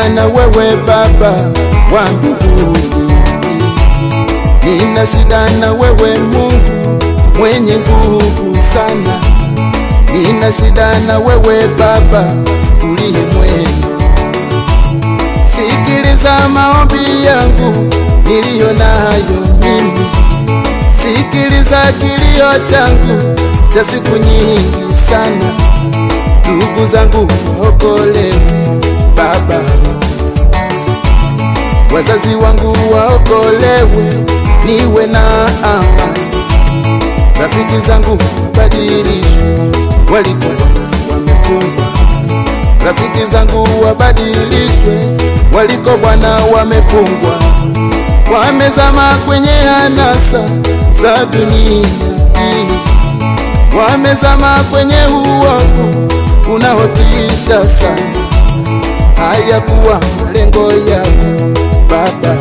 shida na wewe Baba wa mbinguni, nina shida na wewe Mungu mwenye nguvu sana, nina shida na wewe Baba uliye mwema. Sikiliza maombi yangu niliyo nayo mimi, sikiliza kilio changu cha siku nyingi sana. Ndugu zangu waokolewe Baba, wazazi wangu waokolewe, niwe na amani. Rafiki zangu wabadilishwe, walikuwa wamefungwa. Rafiki zangu wabadilishwe, waliko Bwana wamefungwa, wamezama kwenye anasa za dunia hii, wamezama kwenye uovu unaotisha sana. Haya kuwa malengo yako Baba,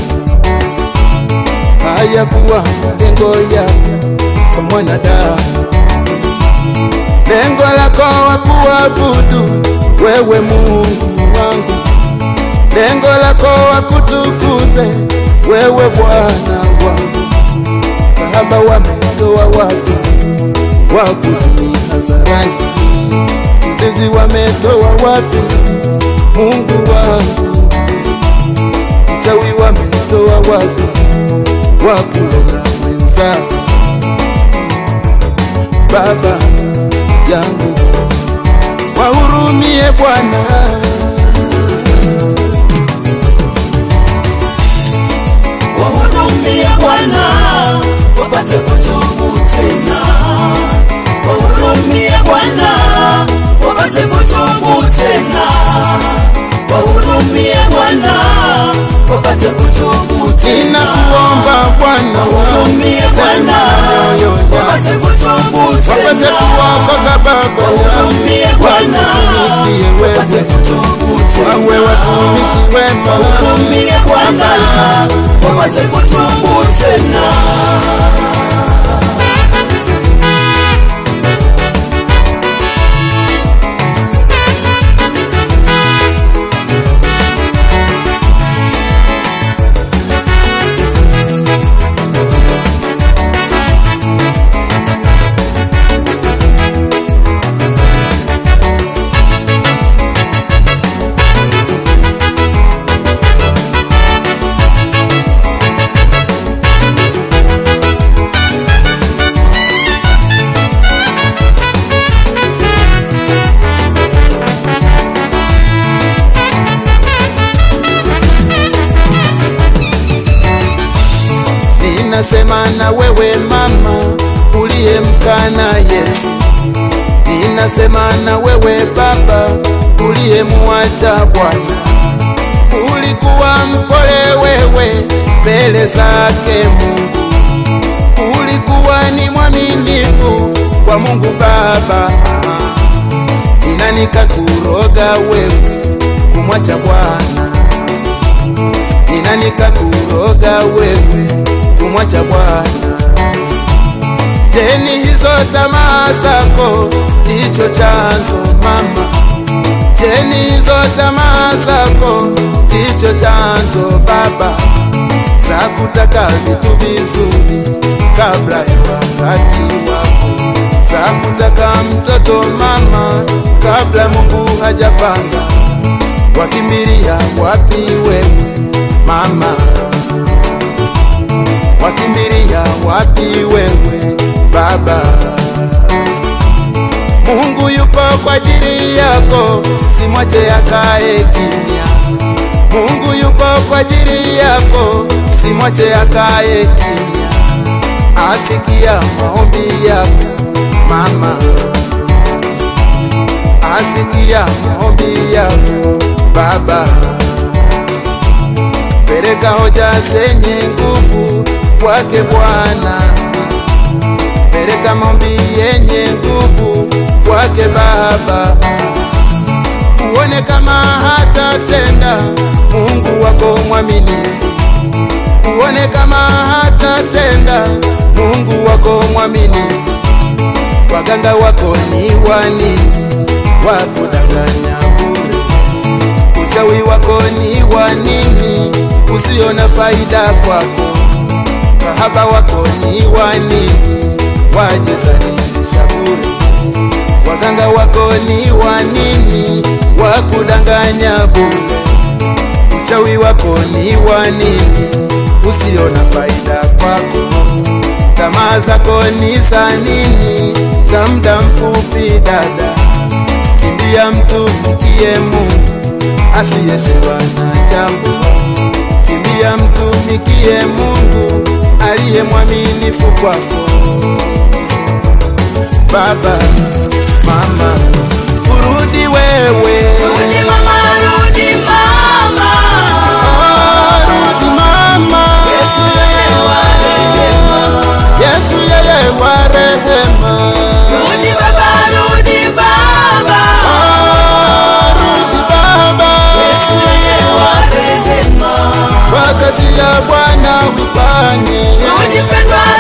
haya kuwa malengo yako kwa mwanadamu. Lengo lako wa kuabudu wewe Mungu wangu, lengo lako wa kutukuze wewe Bwana wangu. Baba, wametoa watu wa kuzini hadharani, mzizi wametoa wapi? Mungu wangu, mchawi wametoa wapi? wa kuloga mwenzao Baba yangu wahurumie Bwana, wahurumie Bwana, wapate kutubu tena. Wahurumie Bwana, wapate kutubu tena. Wahurumie Bwana, wapate kutubu tena. ninakuomba Bwana, Wahurumie Bwana, moyo yangu wapate kutubu wapate tena. kuokoka Baba Wahurumie Bwana, Watumikie wewe. wapate kutubu tena. wawe watumishi wema Wahurumie Bwana, wapate kutubu tena. Ninasema na wewe mama uliyemkana Yesu, ninasema na wewe baba uliyemwacha Bwana. Ulikuwa mpole wewe mbele zake Mungu, ulikuwa ni mwaminifu kwa Mungu Baba. Nina nikakuroga wewe kumwacha Bwana nina nikakuroga wewe kumwacha Bwana. Je, ni hizo tamaa zako ndicho chanzo mama? Je, ni hizo tamaa zako ndicho chanzo baba, za kutaka vitu vizuri kabla ya wakati wako, za kutaka mtoto mama kabla Mungu hajapanga wakimbilia wapi wewe mama? Wakimbilia wapi wewe baba? Mungu yupo kwa ajili yako, simwache akae kimya. Mungu yupo kwa ajili yako, simwache akae kimya. Asikia maombi yako mama, asikia maombi yako baba. Peleka hoja zenye nguvu kwake Bwana, peleka maombi yenye nguvu kwake Baba, uone kama hatatenda. Mungu wako mwaminifu, uone kama hatatenda. Mungu wako mwaminifu, waganga wako ni wani wakudanganya bure uchawi wako ni wa nini usiona faida kwako? Kahaba wako ni wa nini wajezalisha bure? Waganga wako ni wa nini wakudanganya bure? Uchawi wako ni wa nini usiona faida kwako? Tamaa zako ni za nini za muda mfupi dada? Kimbia mtumikie Mungu asiyeshindwa na jambo. Kimbia mtumikie Mungu aliye mwaminifu kwako. Baba, mama, urudi wewe, Rudi mama, rudi mama. Ah, rudi mama. Yesu yeye wa rehema. Yesu yeye wa rehema. Rudi baba, rudi baba. Ah, rudi Baba, Yesu yeye wa rehema. kwa kazi ya Bwana ufanye. Rudi pendwa,